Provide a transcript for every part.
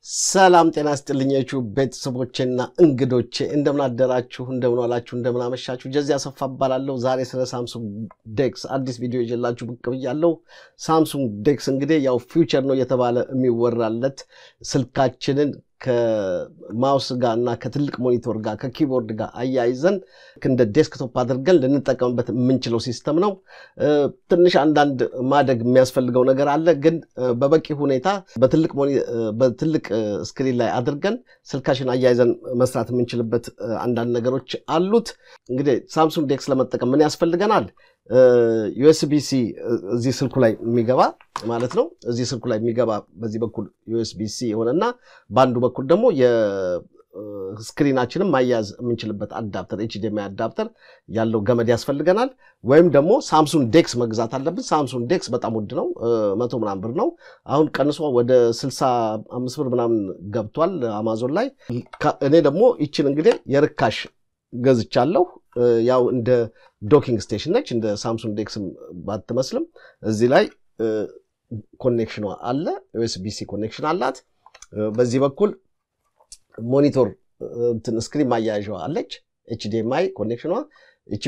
ሰላም ጤና ስጥልኝ የዩቲዩብ ቤተሰቦቼና እንግዶቼ እንደምን አደራችሁ፣ እንደምን ዋላችሁ፣ እንደምን አመሻችሁ። ጀዚ አሰፋ እባላለሁ። ዛሬ ስለ ሳምሱንግ ዴክስ አዲስ ቪዲዮ ይዤላችሁ ብቅ ብያለሁ። ሳምሱንግ ዴክስ እንግዲህ ያው ፊውቸር ነው እየተባለ የሚወራለት ስልካችንን ከማውስ ጋር እና ከትልቅ ሞኒቶር ጋር ከኪቦርድ ጋር አያይዘን እንደ ዴስክቶፕ አድርገን ልንጠቀምበት የምንችለው ሲስተም ነው። ትንሽ አንዳንድ ማደግ የሚያስፈልገው ነገር አለ፣ ግን በበቂ ሁኔታ በትልቅ ስክሪን ላይ አድርገን ስልካችን አያይዘን መስራት የምንችልበት አንዳንድ ነገሮች አሉት። እንግዲህ ሳምሱንግ ዴክስ ለመጠቀም ምን ያስፈልገናል? ዩኤስቢሲ እዚህ ስልኩ ላይ የሚገባ ማለት ነው። እዚህ ስልኩ ላይ የሚገባ በዚህ በኩል ዩኤስቢሲ የሆነና በአንዱ በኩል ደግሞ የስክሪናችንን ማያያዝ የምንችልበት አዳፕተር ኤችዲኤምአይ አዳፕተር ያለው ገመድ ያስፈልገናል። ወይም ደግሞ ሳምሱንግ ዴክስ መግዛት አለብን። ሳምሱንግ ዴክስ በጣም ውድ ነው፣ መቶ ምናምን ብር ነው። አሁን ቀንሶ ወደ ስልሳ አምስት ብር ምናምን ገብቷል አማዞን ላይ። እኔ ደግሞ ይችን እንግዲህ የርካሽ ገዝቻለሁ። ያው እንደ ዶኪንግ ስቴሽን ነች። እንደ ሳምሱንግ ዴክስም ባትመስልም እዚህ ላይ ኮኔክሽኗ አለ። ዩኤስቢሲ ኮኔክሽን አላት። በዚህ በኩል ሞኒቶር ስክሪን ማያያዣ አለች። ኤችዲኤምአይ ኮኔክሽኗ እቺ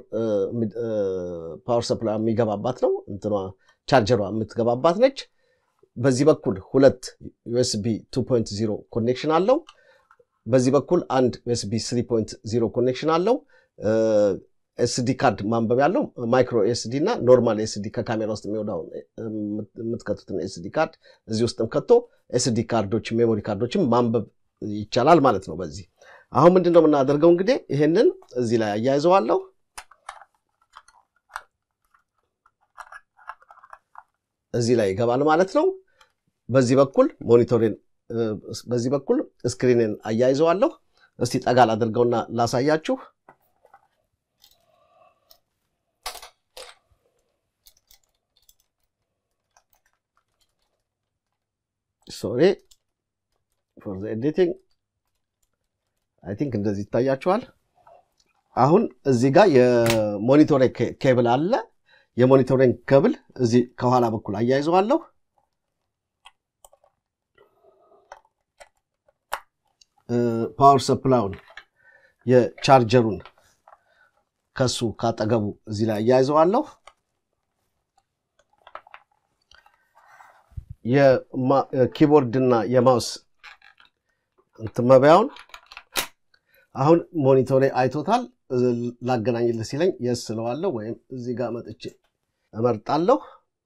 ፓወር ሰፕላይ የሚገባባት ነው። እንትኗ ቻርጀሯ የምትገባባት ነች። በዚህ በኩል ሁለት ዩኤስቢ 2.0 ኮኔክሽን አለው። በዚህ በኩል አንድ ዩኤስቢ 3.0 ኮኔክሽን አለው። ኤስዲ ካርድ ማንበብ ያለው ማይክሮ ኤስዲ እና ኖርማል ኤስዲ ከካሜራ ውስጥ የሚወዳውን የምትከቱትን ኤስዲ ካርድ እዚህ ውስጥም ከቶ ኤስዲ ካርዶች ሜሞሪ ካርዶችም ማንበብ ይቻላል ማለት ነው። በዚህ አሁን ምንድን ነው የምናደርገው? እንግዲህ ይሄንን እዚህ ላይ አያይዘዋለሁ። እዚህ ላይ ይገባል ማለት ነው። በዚህ በኩል ሞኒቶሬን በዚህ በኩል ስክሪንን አያይዘዋለሁ። እስቲ ጠጋል አድርገውና ላሳያችሁ። ሶሪ ፎር ዘ ኤዲቲንግ አይ ቲንክ እንደዚህ ይታያችኋል። አሁን እዚህ ጋር የሞኒቶሬ ኬብል አለ። የሞኒቶሬን ኬብል እዚህ ከኋላ በኩል አያይዘዋለሁ። ፓወር ሰፕላውን የቻርጀሩን ከሱ ካጠገቡ እዚህ ላይ አያይዘዋለሁ። የኪቦርድና የማውስ መበያውን አሁን ሞኒቶሬ አይቶታል። ላገናኝልህ ሲለኝ የስ ስለዋለሁ ወይም እዚህ ጋር መጥቼ እመርጣለሁ።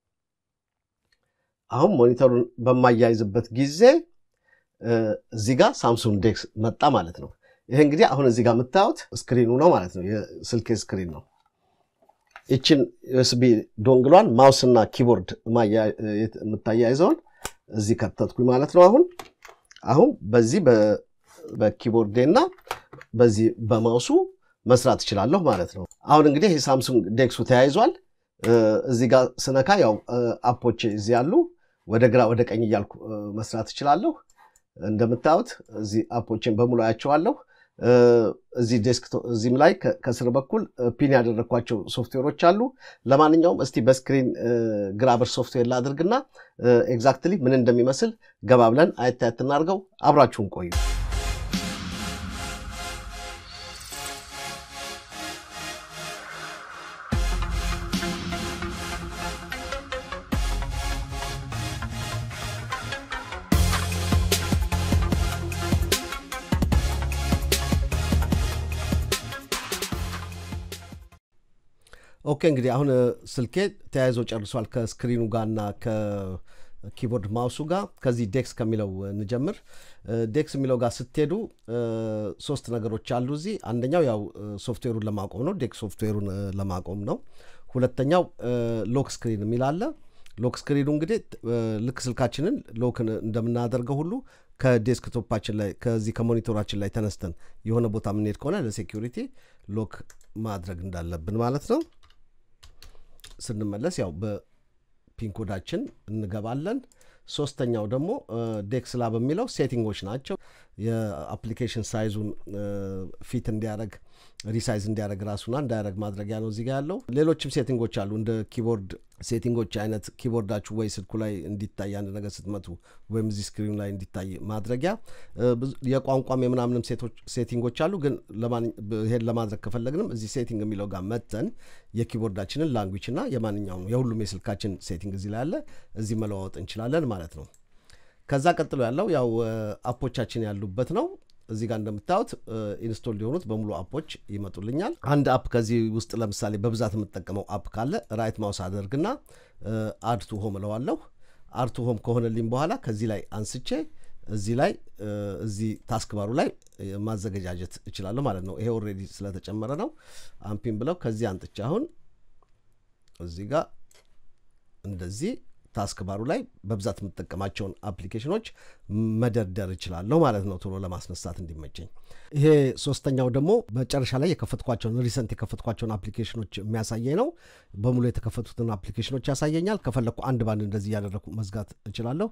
አሁን ሞኒተሩን በማያይዝበት ጊዜ እዚህ ጋር ሳምሱንግ ዴክስ መጣ ማለት ነው። ይሄ እንግዲህ አሁን እዚህ ጋር የምታዩት ስክሪኑ ነው ማለት ነው። የስልኬ ስክሪን ነው። ይችን ዩኤስቢ ዶንግሏን ማውስና ኪቦርድ የምታያይዘውን እዚህ ከተትኩኝ ማለት ነው። አሁን አሁን በዚህ በኪቦርዴና በዚህ በማውሱ መስራት እችላለሁ ማለት ነው። አሁን እንግዲህ ይህ ሳምሱንግ ዴክሱ ተያይዟል። እዚህ ጋር ስነካ ያው አፖቼ እዚህ ያሉ ወደ ግራ ወደ ቀኝ እያልኩ መስራት እችላለሁ። እንደምታዩት እዚህ አፖችን በሙሉ አያቸዋለሁ። እዚህ ዴስክቶፕ እዚህም ላይ ከስር በኩል ፒን ያደረግኳቸው ሶፍትዌሮች አሉ። ለማንኛውም እስቲ በስክሪን ግራበር ሶፍትዌር ላድርግና ኤግዛክትሊ ምን እንደሚመስል ገባ ብለን አየት አየት እናድርገው። አብራችሁን ቆዩ። ኦኬ እንግዲህ አሁን ስልኬ ተያይዞ ጨርሷል ከስክሪኑ ጋርና ከኪቦርድ ማውሱ ጋር። ከዚህ ዴክስ ከሚለው እንጀምር። ዴክስ የሚለው ጋር ስትሄዱ ሶስት ነገሮች አሉ እዚህ። አንደኛው ያው ሶፍትዌሩን ለማቆም ነው፣ ዴክስ ሶፍትዌሩን ለማቆም ነው። ሁለተኛው ሎክ ስክሪን የሚል አለ። ሎክ ስክሪኑ እንግዲህ ልክ ስልካችንን ሎክ እንደምናደርገው ሁሉ ከዴስክቶፓችን ላይ ከዚህ ከሞኒቶራችን ላይ ተነስተን የሆነ ቦታ የምንሄድ ከሆነ ለሴኪሪቲ ሎክ ማድረግ እንዳለብን ማለት ነው። ስንመለስ ያው በፒንኮዳችን እንገባለን። ሶስተኛው ደግሞ ዴክስ ላብ የሚለው ሴቲንጎች ናቸው። የአፕሊኬሽን ሳይዙን ፊት እንዲያደርግ ሪሳይዝ እንዲያደረግ ራሱና እንዳያደረግ ማድረጊያ ነው እዚጋ ያለው። ሌሎችም ሴቲንጎች አሉ እንደ ኪቦርድ ሴቲንጎች አይነት ኪቦርዳችሁ ወይ ስልኩ ላይ እንዲታይ አንድ ነገር ስትመቱ ወይም እዚህ ስክሪኑ ላይ እንዲታይ ማድረጊያ የቋንቋም የምናምንም ሴቲንጎች አሉ። ግን ይሄን ለማድረግ ከፈለግንም እዚህ ሴቲንግ የሚለው ጋር መተን የኪቦርዳችንን ላንጉጅ እና የማንኛውም የሁሉም የስልካችን ሴቲንግ እዚህ ላይ አለ። እዚህ መለዋወጥ እንችላለን ማለት ነው። ከዛ ቀጥሎ ያለው ያው አፖቻችን ያሉበት ነው። እዚህ ጋር እንደምታዩት ኢንስቶል የሆኑት በሙሉ አፖች ይመጡልኛል። አንድ አፕ ከዚህ ውስጥ ለምሳሌ በብዛት የምጠቀመው አፕ ካለ ራይት ማውስ አደርግና አድቱ ሆም እለዋለሁ። አድቱ ሆም ከሆነልኝ በኋላ ከዚህ ላይ አንስቼ እዚህ ላይ እዚህ ታስክ ባሩ ላይ ማዘገጃጀት እችላለሁ ማለት ነው። ይሄ ኦልሬዲ ስለተጨመረ ነው። አምፒን ብለው ከዚህ አንጥቼ አሁን እዚህ ጋር እንደዚህ ታስክ ባሩ ላይ በብዛት የምጠቀማቸውን አፕሊኬሽኖች መደርደር እችላለሁ ማለት ነው፣ ቶሎ ለማስነሳት እንዲመቸኝ። ይሄ ሶስተኛው ደግሞ መጨረሻ ላይ የከፈትኳቸውን ሪሰንት የከፈትኳቸውን አፕሊኬሽኖች የሚያሳየኝ ነው። በሙሉ የተከፈቱትን አፕሊኬሽኖች ያሳየኛል። ከፈለግኩ አንድ ባንድ እንደዚህ እያደረግኩ መዝጋት እችላለሁ።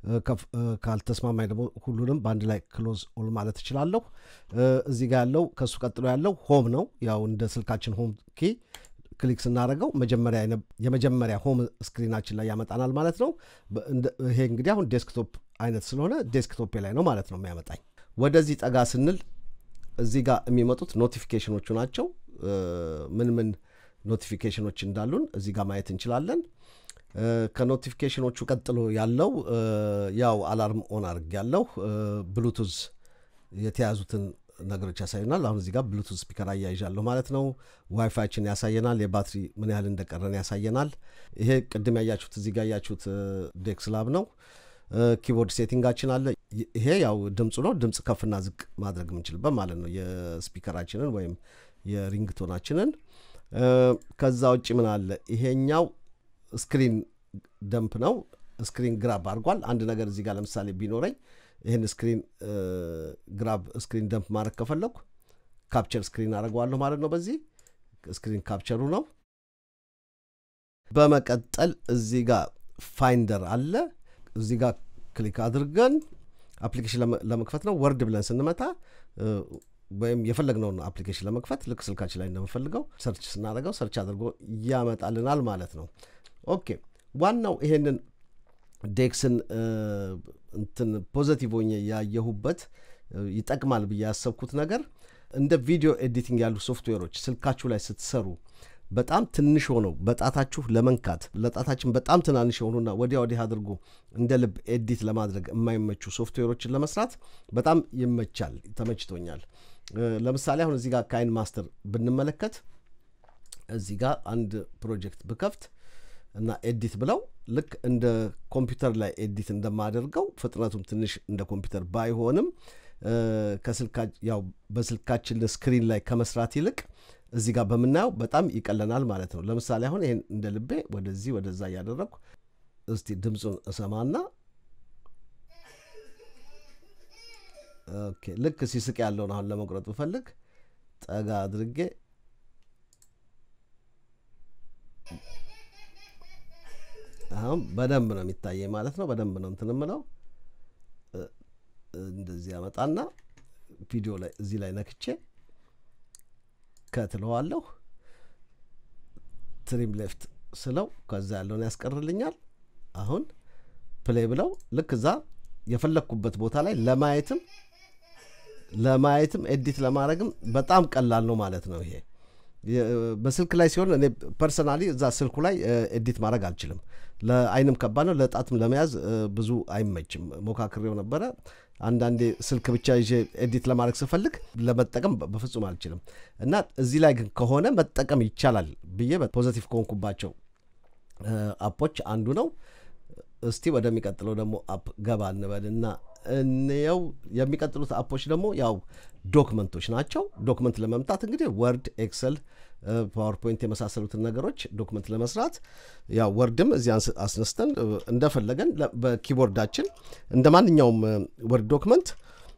ካልተስማማኝ ደግሞ ሁሉንም በአንድ ላይ ክሎዝ ኦል ማለት እችላለሁ። እዚህ ጋር ያለው ከእሱ ቀጥሎ ያለው ሆም ነው። ያው እንደ ስልካችን ሆም ኪ ክሊክ ስናደርገው የመጀመሪያ ሆም ስክሪናችን ላይ ያመጣናል ማለት ነው። ይሄ እንግዲህ አሁን ዴስክቶፕ አይነት ስለሆነ ዴስክቶፕ ላይ ነው ማለት ነው የሚያመጣኝ። ወደዚህ ጠጋ ስንል እዚህ ጋር የሚመጡት ኖቲፊኬሽኖቹ ናቸው። ምን ምን ኖቲፊኬሽኖች እንዳሉን እዚህ ጋር ማየት እንችላለን። ከኖቲፊኬሽኖቹ ቀጥሎ ያለው ያው አላርም ኦን አድርግ ያለው ብሉቱዝ የተያዙትን ነገሮች ያሳዩናል። አሁን እዚህ ጋር ብሉቱዝ ስፒከር አያይዣለሁ ማለት ነው። ዋይፋይችን ያሳየናል። የባትሪ ምን ያህል እንደቀረን ያሳየናል። ይሄ ቅድም ያያችሁት እዚህ ጋር ያያችሁት ዴክስ ላብ ነው። ኪቦርድ ሴቲንጋችን አለ። ይሄ ያው ድምፁ ነው። ድምፅ ከፍና ዝቅ ማድረግ የምንችልበት ማለት ነው የስፒከራችንን ወይም የሪንግቶናችንን። ከዛ ውጭ ምን አለ? ይሄኛው ስክሪን ደምፕ ነው። ስክሪን ግራብ አድርጓል። አንድ ነገር እዚህ ጋር ለምሳሌ ቢኖረኝ ይህን ስክሪን ግራብ ስክሪን ደምፕ ማድረግ ከፈለኩ ካፕቸር ስክሪን አደርገዋለሁ ማለት ነው። በዚህ ስክሪን ካፕቸሩ ነው። በመቀጠል እዚህ ጋር ፋይንደር አለ። እዚህ ጋር ክሊክ አድርገን አፕሊኬሽን ለመክፈት ነው። ወርድ ብለን ስንመታ ወይም የፈለግነውን አፕሊኬሽን ለመክፈት ልክ ስልካችን ላይ እንደምፈልገው ሰርች ስናደርገው ሰርች አድርጎ ያመጣልናል ማለት ነው። ኦኬ ዋናው ይሄንን ዴክስን እንትን ፖዘቲቭ ሆኜ ያየሁበት ይጠቅማል ብዬ ያሰብኩት ነገር እንደ ቪዲዮ ኤዲቲንግ ያሉ ሶፍትዌሮች ስልካችሁ ላይ ስትሰሩ በጣም ትንሽ ሆነው በጣታችሁ ለመንካት ለጣታችን በጣም ትናንሽ የሆኑና ወዲያ ወዲህ አድርጎ እንደ ልብ ኤዲት ለማድረግ የማይመቹ ሶፍትዌሮችን ለመስራት በጣም ይመቻል፣ ተመችቶኛል። ለምሳሌ አሁን እዚህ ጋር ካይን ማስተር ብንመለከት እዚህ ጋር አንድ ፕሮጀክት ብከፍት እና ኤዲት ብለው ልክ እንደ ኮምፒውተር ላይ ኤዲት እንደማደርገው ፍጥነቱም ትንሽ እንደ ኮምፒውተር ባይሆንም ያው በስልካችን ስክሪን ላይ ከመስራት ይልቅ እዚህ ጋር በምናየው በጣም ይቀለናል ማለት ነው። ለምሳሌ አሁን ይሄን እንደ ልቤ ወደዚህ ወደዛ እያደረግኩ እስቲ ድምፁን እሰማና ኦኬ ልክ ሲስቅ ያለውን አሁን ለመቁረጥ ብፈልግ ጠጋ አድርጌ አሁን በደንብ ነው የሚታየኝ ማለት ነው። በደንብ ነው እንትን የምለው እንደዚህ ያመጣና ቪዲዮ ላይ እዚህ ላይ ነክቼ ከትለዋለሁ። ትሪም ሌፍት ስለው ከዛ ያለውን ያስቀርልኛል። አሁን ፕሌይ ብለው ልክ እዛ የፈለግኩበት ቦታ ላይ ለማየትም ለማየትም ኤዲት ለማድረግም በጣም ቀላል ነው ማለት ነው ይሄ በስልክ ላይ ሲሆን እኔ ፐርሰናሊ እዛ ስልኩ ላይ ኤዲት ማድረግ አልችልም። ለአይንም ከባድ ነው፣ ለጣትም ለመያዝ ብዙ አይመችም። ሞካክሬው ነበረ። አንዳንዴ ስልክ ብቻ ይዤ ኤዲት ለማድረግ ስፈልግ ለመጠቀም በፍጹም አልችልም እና እዚህ ላይ ግን ከሆነ መጠቀም ይቻላል ብዬ ፖዘቲቭ ከሆንኩባቸው አፖች አንዱ ነው። እስቲ ወደሚቀጥለው ደግሞ አፕ ገባ እንበልና እንየው። የሚቀጥሉት አፖች ደግሞ ያው ዶክመንቶች ናቸው። ዶክመንት ለመምጣት እንግዲህ ወርድ፣ ኤክሰል፣ ፓወርፖይንት የመሳሰሉትን ነገሮች ዶክመንት ለመስራት ያው ወርድም እዚህ አስነስተን እንደፈለገን በኪቦርዳችን እንደ ማንኛውም ወርድ ዶክመንት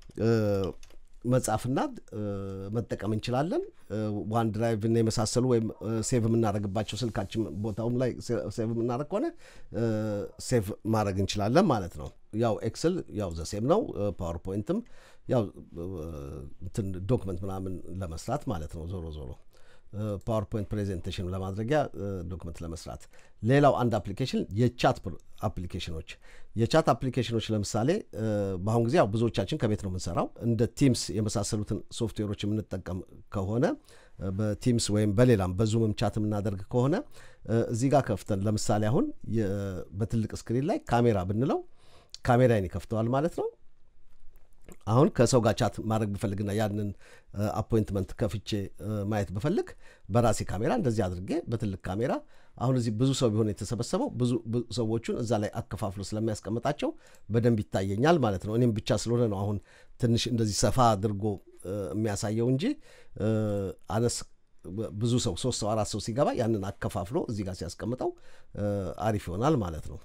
መጻፍና መጠቀም እንችላለን። ዋን ድራይቭ እና የመሳሰሉ ወይም ሴቭ የምናደርግባቸው ስልካችን ቦታውም ላይ ሴቭ የምናደርግ ከሆነ ሴቭ ማድረግ እንችላለን ማለት ነው። ያው ኤክስል ያው ዘሴም ነው። ፓወርፖይንትም ያው እንትን ዶክመንት ምናምን ለመስራት ማለት ነው። ዞሮ ዞሮ ፓወርፖይንት ፕሬዘንቴሽን ለማድረጊያ ዶክመንት ለመስራት። ሌላው አንድ አፕሊኬሽን የቻት አፕሊኬሽኖች የቻት አፕሊኬሽኖች ለምሳሌ በአሁን ጊዜ ያው ብዙዎቻችን ከቤት ነው የምንሰራው። እንደ ቲምስ የመሳሰሉትን ሶፍትዌሮች የምንጠቀም ከሆነ በቲምስ ወይም በሌላም በዙምም ቻት የምናደርግ ከሆነ እዚህ ጋር ከፍተን ለምሳሌ አሁን በትልቅ ስክሪን ላይ ካሜራ ብንለው ካሜራዬን ይከፍተዋል ማለት ነው። አሁን ከሰው ጋር ቻት ማድረግ ብፈልግና ያንን አፖይንትመንት ከፍቼ ማየት ብፈልግ በራሴ ካሜራ እንደዚህ አድርጌ በትልቅ ካሜራ አሁን እዚህ ብዙ ሰው ቢሆን የተሰበሰበው ብዙ ሰዎቹን እዛ ላይ አከፋፍሎ ስለሚያስቀምጣቸው በደንብ ይታየኛል ማለት ነው። እኔም ብቻ ስለሆነ ነው አሁን ትንሽ እንደዚህ ሰፋ አድርጎ የሚያሳየው እንጂ አነስ ብዙ ሰው ሶስት ሰው አራት ሰው ሲገባ ያንን አከፋፍሎ እዚህ ጋር ሲያስቀምጠው አሪፍ ይሆናል ማለት ነው።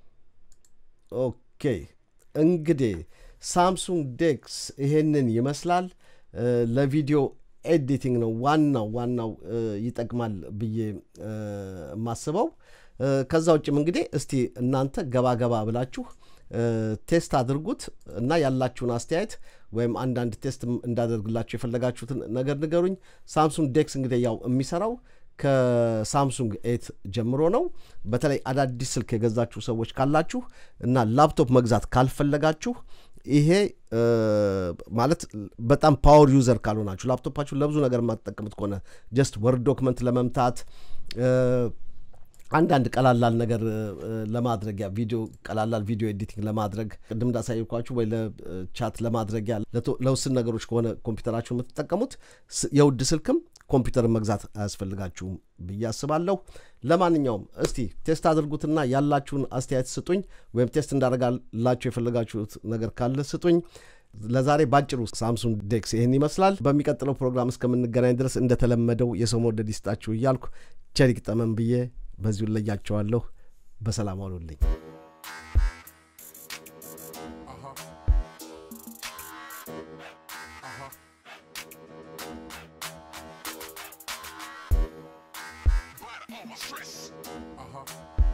ኦኬ እንግዲህ ሳምሱንግ ዴክስ ይሄንን ይመስላል። ለቪዲዮ ኤዲቲንግ ነው ዋናው ዋናው ይጠቅማል ብዬ የማስበው። ከዛ ውጭም እንግዲህ እስቲ እናንተ ገባ ገባ ብላችሁ ቴስት አድርጉት እና ያላችሁን አስተያየት ወይም አንዳንድ ቴስት እንዳደርግላችሁ የፈለጋችሁትን ነገር ንገሩኝ። ሳምሱንግ ዴክስ እንግዲህ ያው የሚሰራው ከሳምሱንግ ኤት ጀምሮ ነው። በተለይ አዳዲስ ስልክ የገዛችሁ ሰዎች ካላችሁ እና ላፕቶፕ መግዛት ካልፈለጋችሁ ይሄ ማለት በጣም ፓወር ዩዘር ካልሆናችሁ ላፕቶፓችሁ ለብዙ ነገር የማትጠቀሙት ከሆነ ጀስት ወርድ ዶክመንት ለመምታት አንዳንድ ቀላላል ነገር ለማድረጊያ ቪዲዮ ቀላላል ቪዲዮ ኤዲቲንግ ለማድረግ ቅድም እንዳሳየኳችሁ ወይ ለቻት ለማድረጊያ ለውስን ነገሮች ከሆነ ኮምፒውተራችሁ የምትጠቀሙት የውድ ስልክም ኮምፒውተርን መግዛት አያስፈልጋችሁም ብዬ አስባለሁ። ለማንኛውም እስቲ ቴስት አድርጉትና ያላችሁን አስተያየት ስጡኝ፣ ወይም ቴስት እንዳደረጋላችሁ የፈለጋችሁት ነገር ካለ ስጡኝ። ለዛሬ ባጭሩ ሳምሱንግ ዴክስ ይህን ይመስላል። በሚቀጥለው ፕሮግራም እስከምንገናኝ ድረስ እንደተለመደው የሰው መውደድ ይስጣችሁ እያልኩ ቸሪክ ጠመን ብዬ በዚሁ እለያቸዋለሁ። በሰላም አሉልኝ። all my stress. Uh huh.